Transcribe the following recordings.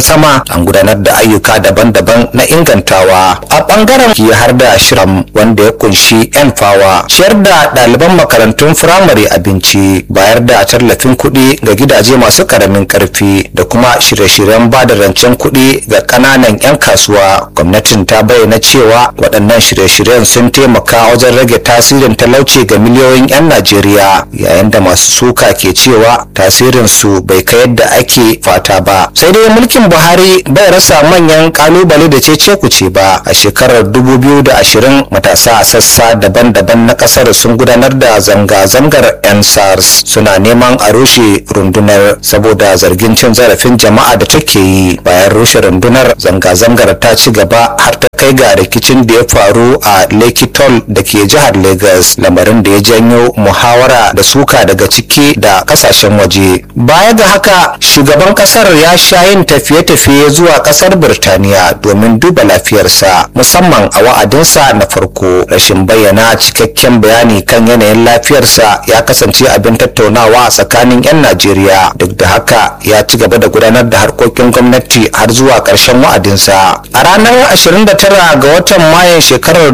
sama an gudanar da ayyuka daban-daban na ingantawa a bangaren ki har da shirin wanda ya kunshi yan fawa ciyar da ɗaliban makarantun firamare abinci bayar da tallafin kuɗi ga gidaje masu karamin karfi da kuma shirye-shiryen ba da rancen kuɗi ga ƙananan 'yan kasuwa gwamnatin ta bayyana cewa waɗannan shirye-shiryen sun taimaka wajen rage tasirin talauci ga miliyoyin 'yan najeriya yayin da masu suka ke cewa tasirin su bai kai yadda ake fata ba sai dai mulkin buhari bai rasa manyan kalubale da cece kuce ba a shekarar 2020 matasa a sassa daban-daban na kasar sun gudanar da zanga-zangar 'yan sars suna neman a rushe rundunar saboda zargin cin zarafin jama'a da take yi bayan rushe rundunar zanga-zangar ta ci gaba har ta kai ga rikicin da ya faru a lekitol da ke jihar lagos lamarin da ya janyo muhawara da suka daga ciki da kasashen waje baya ga haka shugaban kasar ya sha yin tafiye-tafiye zuwa kasar birtaniya domin duba lafiyarsa musamman a wa'adinsa na farko rashin bayyana cikakken bayani kan yanayin lafiyarsa ya kasance abin tattaunawa a tsakanin 'yan najeriya duk da haka ya ci gaba da gudanar da harkokin gwamnati har zuwa ƙarshen wa'adinsa a ranar 29 ga watan mayan shekarar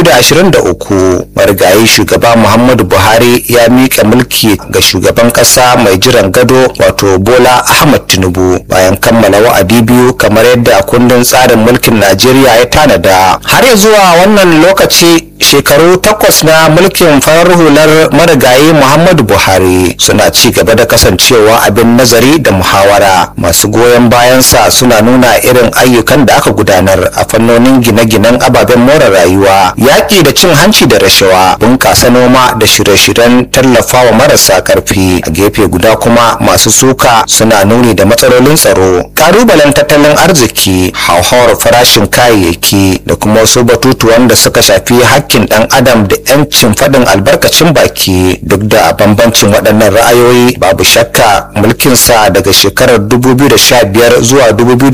2023 marigayi shugaba muhammadu buhari ya miƙa mulki ga shugaban ƙasa mai jiran gado wato bola ahmad tinubu bayan kammala wa'adi biyu kamar yadda kundin tsarin mulkin najeriya ya tanada har ya zuwa wannan lokaci shekaru takwas na mulkin farar hular marigayi muhammadu buhari suna ci gaba da kasancewa abin nazari da muhawara masu goyon bayansa suna nuna irin ayyukan da aka gudanar a fannonin gine-ginen ababen more rayuwa yaƙi da cin hanci da rashawa bunƙasa noma da shirye-shiryen tallafawa marasa ƙarfi a gefe guda kuma masu suka suna nuni da matsalolin tsaro ƙalubalen tattalin arziki hauhawar farashin kayayyaki da kuma wasu batutuwan da suka shafi hakkin ɗan adam da 'yancin faɗin albarkacin baki duk da bambancin waɗannan ra'ayoyi babu shakka mulkinsa daga shekarar 2015 zuwa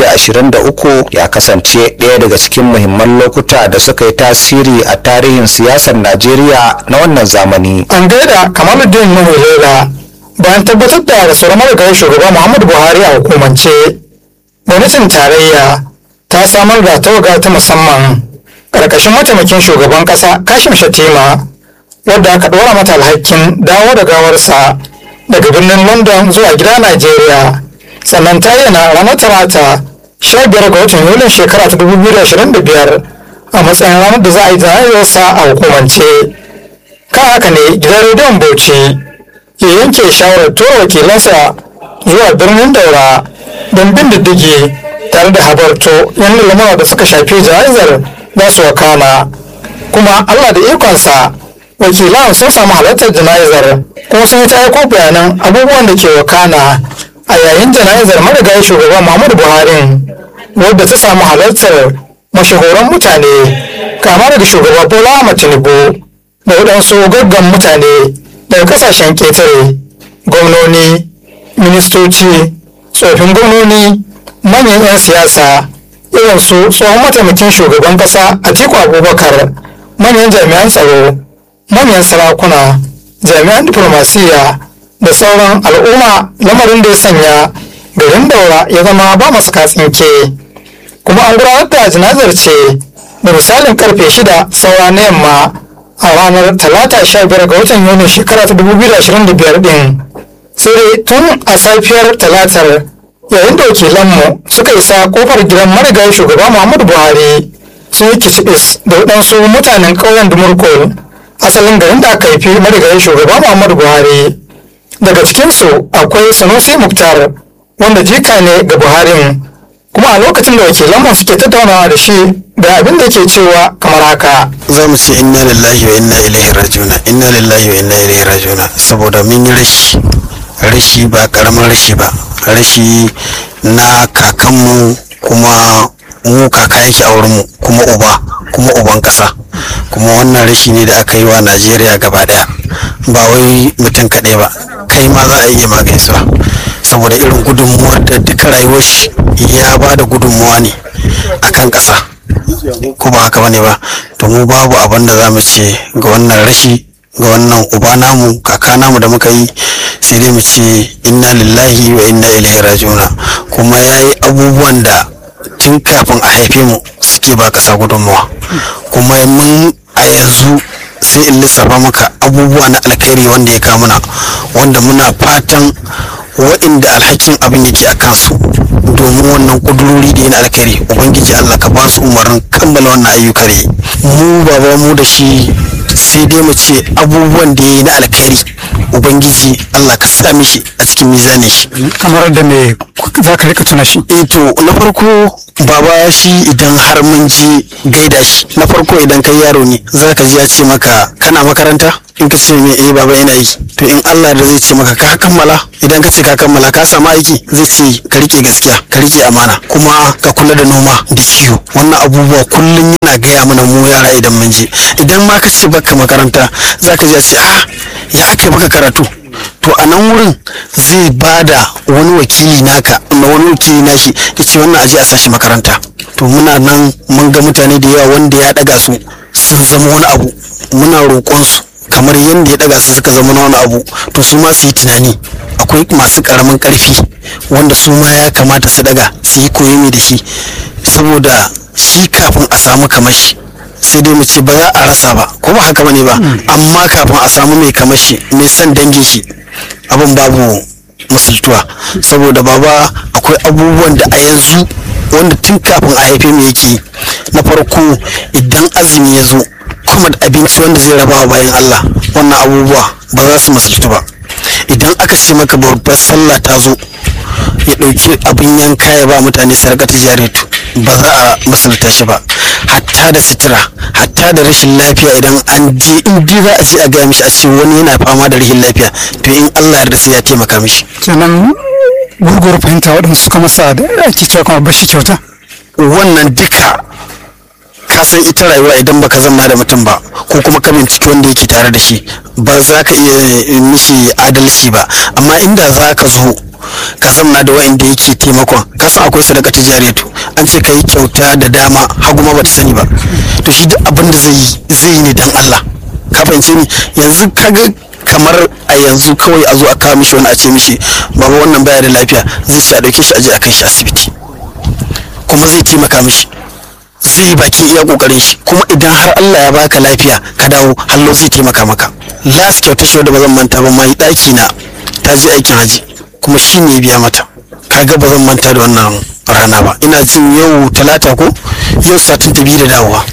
2023 ya kasance ɗaya daga cikin muhimman lokuta da suka yi tasiri a tarihin siyasar najeriya na wannan zamani an gaida kamaluddin nuhu lela bayan tabbatar da rasuwar marigayi shugaba muhammadu buhari a hukumance gwamnatin tarayya ta samar da tawaga ta musamman ƙarƙashin mataimakin shugaban ƙasa kashim shatima wadda aka ɗora mata alhakin dawo da gawarsa daga birnin london zuwa gida najeriya sannan ta yana ranar talata 15 ga watan yulin shekara ta 2025 a matsayin ranar da za a yi jana'izarsa a hukumance kan haka ne gidan rediyon bauchi ya yanke shawarar tura wakilansa zuwa birnin daura don bin diddigi tare da habarto yan lamura da suka shafi jana'izar za su wakana kuma allah da ikonsa wakilan sun samu halartar jana'izar kuma sun yi ta aiko bayanan abubuwan da ke wakana a yayin jana'izar marigayi shugaban muhammadu buhari wadda ta samu halartar mashahuran mutane kama daga shugaba bola ahmad tinubu da waɗansu gaggan mutane daga kasashen ƙetare gwamnoni ministoci tsofin gwamnoni manyan 'yan siyasa irin su tsohon mataimakin shugaban ƙasa atiku abubakar manyan jami'an tsaro manyan sarakuna jami'an diplomasiya da sauran al'umma lamarin da ya sanya garin daura ya zama ba masu katsinke kuma an gudanar da janazar ce da misalin karfe shida saura na yamma a ranar talata sha biyar ga watan yuni shekara ta dubu biyu da ashirin da biyar din sai dai tun a safiyar talatar yayin da wakilanmu suka isa kofar gidan marigayi shugaba muhammadu buhari sun yi kicibis da waɗansu mutanen ƙauyen dumurko asalin garin da aka haifi marigayi shugaba muhammadu buhari daga cikinsu akwai sanusi muktar wanda jika ne ga buharin kuma a lokacin da wakilanmu suke tattaunawa da shi da abin da ke cewa kamar haka za mu ce inna lillahi wa inna ilaihi rajiuna inna lillahi wa inna ilaihi rajiuna saboda mun yi rashi rashi ba karamin rashi ba rashi na kakanmu kuma mu kaka yake a wurinmu kuma uba kuma uban kasa kuma wannan rashi ne da aka yi wa najeriya gaba daya ba wai mutum kaɗai ba kai ma za a iya magaisuwa saboda irin gudunmuwar da duka rayuwar shi ya ba da gudunmuwa ne akan ƙasa ko ba haka bane ba to mu babu abin da za mu ce ga wannan rashi ga wannan uba namu kaka namu da muka yi sai dai mu ce inna lillahi wa inna ilaihi rajiuna kuma ya yi abubuwan da tun kafin a haife mu suke ba ƙasa gudunmawa kuma mun a yanzu sai in lissafa maka abubuwa na alkhairi wanda ya kamuna wanda muna fatan waɗanda alhakin abin yake a kansu domin wannan kudurori da yana alkhairi ubangiji allah ka ba su umarnin kammala wannan ayyuka ne mu baba mu da shi sai dai mu ce abubuwan da ya yi na alkhairi ubangiji allah ka sa mishi a cikin mizanin shi kamar da me za ka rika tuna shi eh to na farko baba shi idan har mun je gaida shi na farko idan kai yaro ne za ka ji ya ce maka kana makaranta in ka ce me eh baba ina yi to in Allah da zai ce maka ka kammala idan ka ce ka kammala ka samu aiki zai ce ka rike gaskiya ka rike amana kuma ka kula da noma da kiwo wannan abubuwa kullum yana gaya mana mu yara idan mun je idan ma ka ce baka makaranta za ka ji ya ce ah ya ake baka karatu to a nan wurin zai bada wani wakili naka na wani wakili nashi ya ce wannan aje a sashi makaranta to muna nan mun ga mutane da yawa wanda ya daga su sun zama wani abu muna roƙon su kamar yadda ya daga su suka zama wani abu to su ma su yi tunani akwai masu karamin karfi wanda su ma ya kamata su daga su yi koyi da shi saboda shi kafin a samu kamashi sai dai mu ce ba za a rasa ba ko ba haka bane ba amma kafin a samu mai kamashi mai son dangin shi abin babu musultuwa saboda baba akwai abubuwan da a yanzu wanda tun kafin a haife mu yake na farko idan azumi ya zo kuma da abinci wanda zai raba wa bayan Allah wannan abubuwa ba za su musultu ba idan aka ce maka babbar sallah ta zo ya ɗauki abin yanka ya ba mutane sarƙa tijaretu ba za a musulta shi ba hatta da sutura hatta da rashin lafiya idan an je in ji za a je a gaya mishi a ce wani yana fama da rashin lafiya to in Allah ya sai ya taimaka mishi kenan gurgur fahimta waɗanda suka masa da ake cewa kuma bashi kyauta wannan duka ka san ita rayuwa idan baka zanna da mutum ba ko kuma ka binciki wanda yake tare da shi ba za ka iya mishi adalci ba amma inda za ka zo ka zamna da wa'anda yake taimakon ka san akwai sadaka tijariyatu an ce ka yi kyauta da dama hagu ma bata sani ba to shi duk abin da zai yi zai yi ne dan Allah ka fahimce ni yanzu kaga kamar a yanzu kawai a zo a kawo mishi wani a ce mishi baba wannan baya da lafiya zai ci a dauke shi a je a kai shi asibiti kuma zai taimaka mishi zai yi bakin iya kokarin shi kuma idan har Allah ya baka lafiya ka dawo hallo zai taimaka maka last kyauta shi da ba zan manta ba mai daki na ta je aikin haji kuma shi ne biya mata kaga ba zan manta da wannan rana ba ina jin yau talata ko yau satin ta biyu da dawowa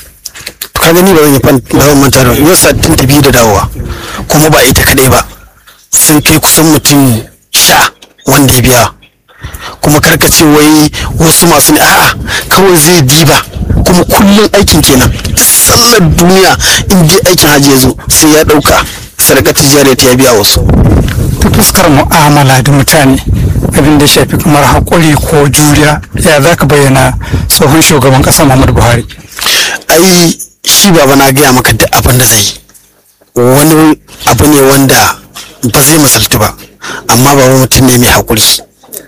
ka gani ba zan yi ba zan manta da yau satin ta biyu da dawowa kuma ba ita kadai ba sun kai kusan mutum sha wanda ya biya kuma karkace wai wasu masu ne a'a kawai zai diba kuma kullum aikin kenan sallar duniya in dai aikin hajji ya zo sai ya dauka sadaka tijariya ta ya biya wasu ta fuskar mu'amala da mutane abin da shafi kamar haƙuri ko juriya ya za ka bayyana tsohon shugaban ƙasa muhammadu buhari ai shi baba na gaya maka duk abin da zai yi wani abu ne wanda ba zai misaltu ba amma baba mutum ne mai haƙuri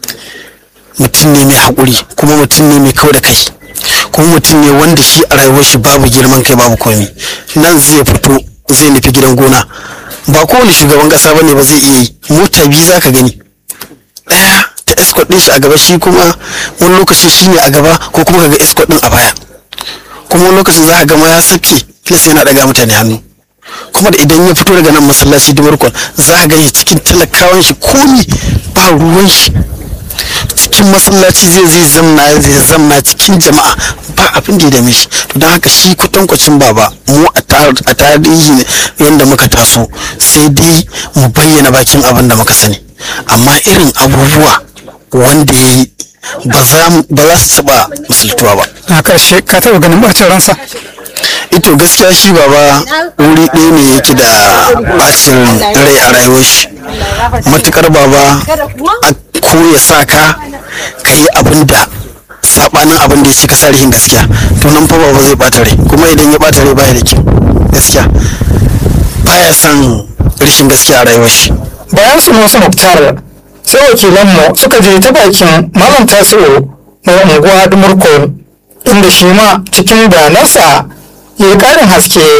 mutum ne mai haƙuri kuma mutum ne mai kau da kai kuma mutum ne wanda shi a rayuwar shi babu girman kai babu komi nan zai fito zai nufi gidan gona ba kowane shugaban kasa bane ba zai iya yi mota biyu za ka gani ɗaya ta escort ɗin shi a gaba shi kuma wani lokaci shi ne a gaba ko kuma kaga escort ɗin a baya kuma wani lokacin za ka gama ya sake kila sai yana ɗaga mutane hannu kuma da idan ya fito daga nan masallaci dumarkon za ka gani cikin talakawan shi komi ba ruwan shi cikin masallaci zai zai zamna zai zamna cikin jama'a ba abin da ya dame shi don haka shi kwatankwacin baba mu a tarihi ne yadda muka taso sai dai mu bayyana bakin abin da muka sani amma irin abubuwa wanda ya yi ba za su taɓa musultuwa ba a ƙarshe ka taɓa ganin ɓacin ransa ito gaskiya shi baba wuri ɗaya ne yake da bacin rai a rayuwar shi matukar baba a ko ya sa ka ka yi abin da sabanin abin da ya ce ka sa rihin gaskiya to nan fa baba zai bata rai kuma idan ya bata rai baya da kyau gaskiya baya son rashin gaskiya a rayuwar shi bayan su wasu muktar sai wakilanmu suka je ta bakin malam tasiru na unguwa dumurko inda shi ma cikin bayanansa ya yi ƙarin haske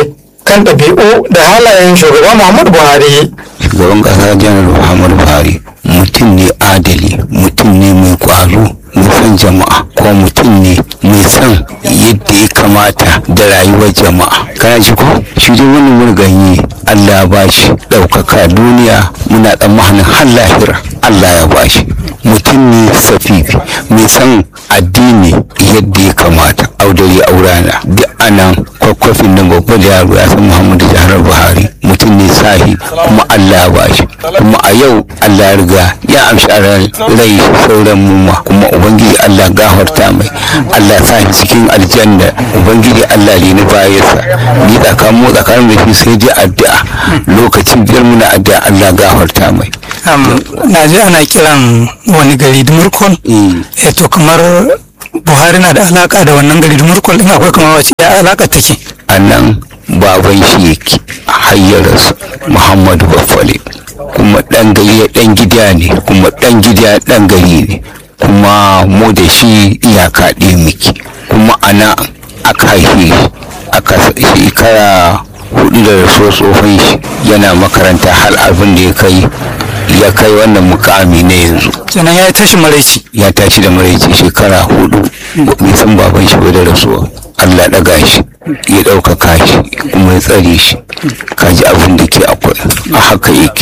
kan ɗabi'u da halayen shugaba muhammadu buhari shugaban kasa janar muhammadu buhari mutum ne adali mutum ne mai kwazo mai son jama'a ko mutum ne mai son yadda ya kamata da rayuwar jama'a kana ji ko shi dai wani murganyi allah ya bashi ɗaukaka duniya muna tsammanin har lahira allah ya bashi mutum ne safifi mai son addini yadda ya kamata audari aurana duk anan kwakwafin nan babba da yaro ya san muhammadu jihar buhari mutum ne sahi kuma allah ya bashi kuma a yau allah ya riga ya amshi a rai sauran muma kuma ubangiji allah gafarta mai allah sa shi cikin aljanna ubangiji allah ne na bayansa ni tsakanin mu tsakanin da shi sai dai addu'a lokacin biyar muna addu'a allah gafarta mai na ji ana kiran wani gari dumurkol eh to kamar buhari na da alaka da wannan gari dumurkol din akwai kamar wace ya alaka take a nan baban shi yake hayyarsa muhammadu baffale kuma dan gari dan gida ne kuma dan gida dan gari ne kuma mu da shi iyaka ɗaya muke kuma ana aka haife aka shekara hudu da rasuwar tsohon shi yana makaranta har abin da ya kai ya kai wannan mukami na yanzu kenan ya tashi maraici ya tashi da maraici shekara hudu bai san baban shi ba da rasuwa allah ɗaga shi ya ɗaukaka shi kuma ya tsare shi kaji abin da ke akwai a haka yake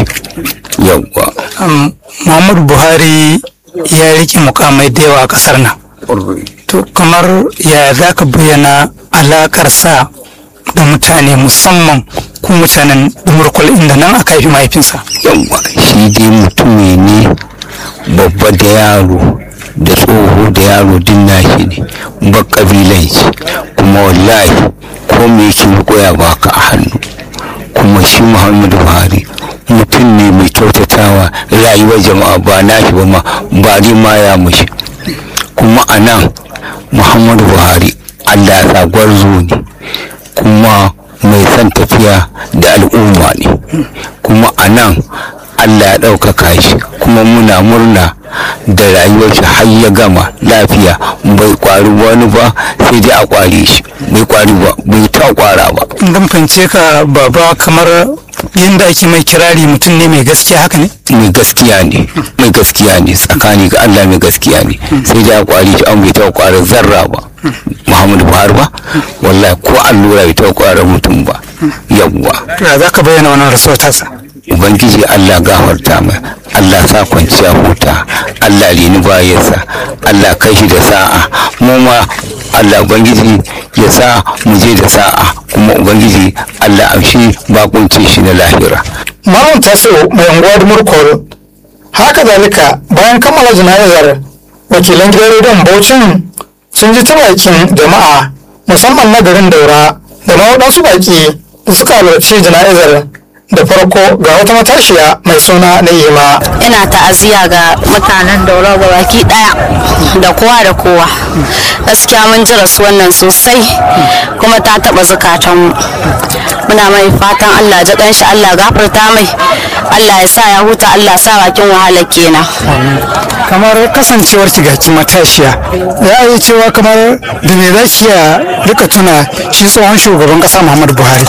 yawwa muhammadu buhari ya rike mukamai da yawa a ƙasar nan to kamar ya za ka bayyana alakar sa da mutane musamman ku mutanen dumurkul inda nan aka haifi mahaifinsa yawwa shi dai mutumi ne babba da yaro da tsoho da yaro din nashi ne ba kabilanci kuma wallahi ko me yake koya baka a hannu kuma shi muhammadu buhari mutum ne mai kyautatawa rayuwar jama'a ba nashi ba ma ba ma ya mushi kuma a nan muhammadu buhari allah ya gwarzo ne kuma mai son tafiya da al'umma ne kuma a nan allah ya ɗaukaka shi kuma muna murna da rayuwar shi har ya gama lafiya bai kwari wani ba sai dai a kware shi bai kwari ba bai ta kwara ba in fahimce ka baba kamar yadda ake mai kirari mutum ne mai gaskiya haka ne mai gaskiya ne mai gaskiya ne tsakani ga allah mai gaskiya ne sai dai a kwari shi an bai ta kwara zarra ba muhammadu buhari ba wallahi ko allura bai ta kwara mutum ba yawwa ya za ka bayyana wannan rasuwar tasa ubangiji allah gafarta mai allah sa kwanciya huta allah lini bayansa allah kai shi da sa'a mu ma allah ubangiji ya sa mu je da sa'a kuma ubangiji allah amshi bakunce shi na lahira malam taso mai unguwar murkol haka zalika bayan kammala jana'izar wakilan gidan rediyon bauchin sun ji ta bakin jama'a musamman na garin daura da ma waɗansu baƙi da suka halarci jana'izar da farko ga wata matashiya mai suna na'ima ina ta'aziyya ga mutanen daura ga baki daya da kowa da kowa gaskiya mun ji rasu wannan sosai kuma ta taba zukatanmu muna mai fatan allah ji shi allah gafarta mai allah ya sa ya huta allah sa bakin wahala kenan kamar kasancewar gaci matashiya ya yi cewa kamar da me za ki iya rika tuna shi tsohon shugaban kasa muhammadu buhari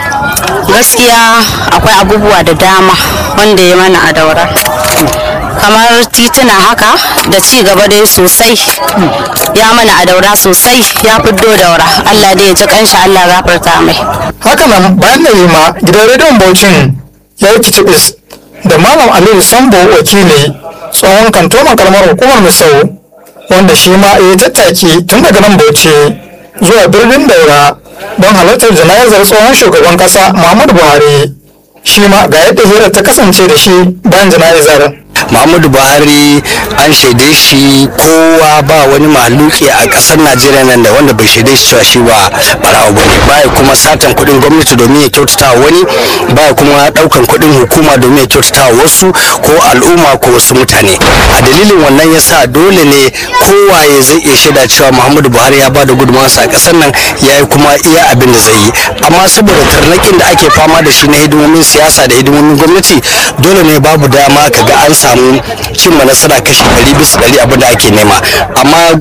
gaskiya akwai abubuwa da dama wanda ya mana a daura kamar tituna haka da ci gaba dai sosai ya mana a daura sosai ya fiddo daura allah dai ya ji kanshi allah gafarta mai haka nan bayan da yi ma gidan rediyon bauchin ya yi kitibis da malam aliyu sambo wakili tsohon kantoman kalmar hukumar misau wanda shi ma ya yi tattaki tun daga nan bauchi zuwa birnin daura don halartar jana'izar tsohon shugaban kasa muhammadu buhari shi ma ga yadda hirar ta kasance da shi bayan jana'izar muhammadu buhari an shaide shi kowa ba wani maluki a kasar najeriya nan da wanda bai shaide shi cewa shi ba barawo ba ne baya kuma satan kuɗin gwamnati domin ya kyautata wa wani baya kuma ɗaukan kuɗin hukuma domin ya kyautata wa wasu ko al'umma ko wasu mutane a dalilin wannan yasa dole ne kowaye zai iya shaida cewa muhammadu buhari ya bada gudunmawarsa a kasar nan ya yi kuma iya abin da zai yi amma saboda tarnakin da ake fama da shi na hidimomin siyasa da hidimomin gwamnati dole ne babu dama kaga an samu cimma nasara kashi ɗari bisa ɗari abin da ake nema amma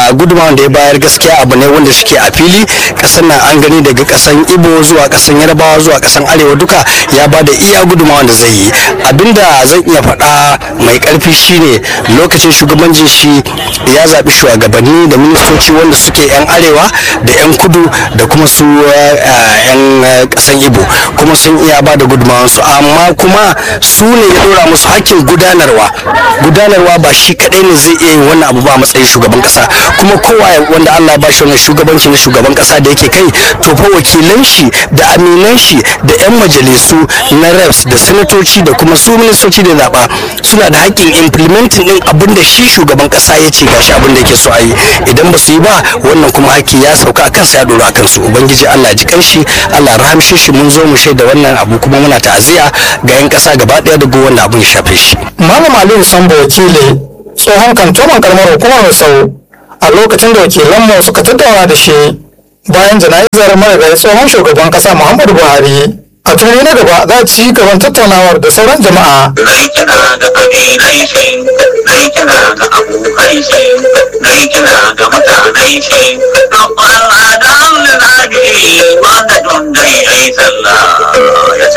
a gudunmawan da ya bayar gaskiya abu ne wanda suke a fili kasan nan an gani daga kasan ibo zuwa kasan yarbawa zuwa kasan arewa duka ya ba da iya gudunmawan da zai yi abinda zan iya faɗa mai ƙarfi shine lokacin shugabancin shi ya zaɓi shugabanni da ministoci wanda suke 'yan arewa da 'yan kudu da kuma su 'yan kasan ibo kuma sun iya ba da gudunmawansu amma kuma su ne ya dora musu hakkin gudanarwa gudanarwa ba shi kadai ne zai iya yin wannan abu ba a matsayin shugaban kasa kuma kowa wanda Allah ba shi wannan shugabanci na shugaban kasa da yake kai to fa wakilan shi da aminan shi da yan majalisu na reps da sanatoci da kuma su ministoci da zaba suna da hakkin implementing din abin da shi shugaban kasa ya ce gashi abin da yake so a yi idan ba su yi ba wannan kuma hakki ya sauka a kansa ya dora a kansu ubangiji Allah ya ji kanshi Allah rahamshe shi mun zo mu shaida wannan abu kuma muna ta'aziyya ga yan kasa gaba daya da wanda abin ya shafe shi malam aliyu sambo wakili tsohon kantoman karamar hukumar sau a lokacin da wakilanmu suka tattauna da shi bayan jana'izar marigayi tsohon shugaban kasa muhammadu buhari a tuni na gaba za ci gaban tattaunawar da sauran jama'a Nai kira ga kabilai shi, nai kira ga abokai shi, nai kira ga mutanen shi, don Allah da Allah na wanda don dai ai sallah ya